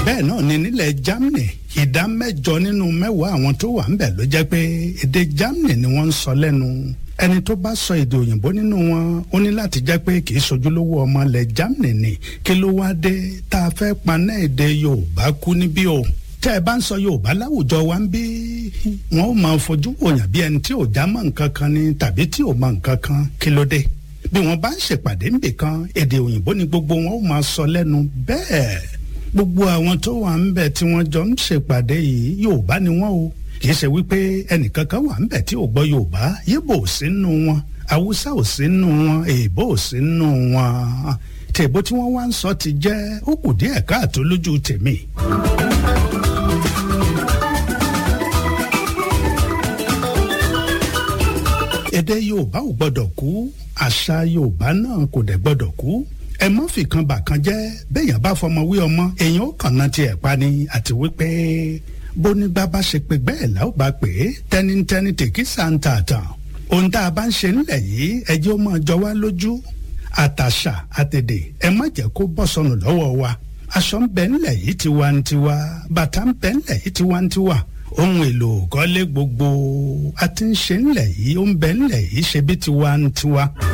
bẹ́ẹ̀ náà ni nílẹ̀ Germany ìdá mẹ́jọ nínú mẹ́wàá àwọn tó wà ńbẹ̀ ló jẹ́ pé èdè Germany ni wọ́n ń sọ lẹ́nu ẹni tó bá sọ èdè òyìnbó nínú wọn ó ní láti jẹ́ pé kì í sojúlówó ọmọ ilẹ̀ Germany ni kí ló wá dé tá a fẹ́ paná èdè Yorùbá kú níbí o tẹ́ ẹ bá ń sọ Yorùbá láwùjọ wa ń bí wọn ó máa fojú wòyàn bí ẹni tí ò já mọ́ nǹkan kan ni tàbí tí ò mọ nǹkan kan kí ló dé bí wọn bá ń ṣèpàdé ńbì kan èdè òyìnbó ni gbogbo wọn ó máa sọ lẹ́nu bẹ́ẹ̀ gbogbo àwọn tó wà ń bẹ̀ tí wọ́n jọ ń ṣèpàdé yìí Yorùbá ni wọ́n o kì í ṣe wípé ẹnìkan kan wà ń bẹ̀ tí ò gbọ́ Yorùbá Yíbò ò sí nù wọn Haúsá ò sí nù wọn Èèbó ò sí nù wọn tèbó tí wọ́n wá ń sọ ti jẹ́ ó kù díẹ̀ káàtó lójú tèmi. èdè Yorùbá ò gbọ́dọ̀ kú àṣà Yorùbá náà kò dẹ̀ gbọ́dọ̀ kú ẹ mọ́ fìkan bàkan jẹ́ béèyàn bá fọmọ wí ọmọ èèyàn ó kàn náà tiẹ̀ pa ni àti wípé bónígbà bá ṣe pé bẹ́ẹ̀ là ó bá pè é tẹnitẹni tèkí sàǹtàtàn ohun tá a bá ń ṣe nílẹ̀ yìí ẹjẹ́ ó máa jọ wá lójú àtàṣà àtèdè ẹ má jẹ́ kó bọ́ sọnù lọ́wọ́ wa aṣọ ń bẹ nílẹ̀ yìí tiwantiwa bàtà ń bẹ nílẹ̀ yìí tiwantiwa ohun èlò kọ́lé gbogbo a ti ń ṣe nílẹ̀ yìí ó ń bẹ nílẹ̀ yìí ṣe bí tiwantiwa.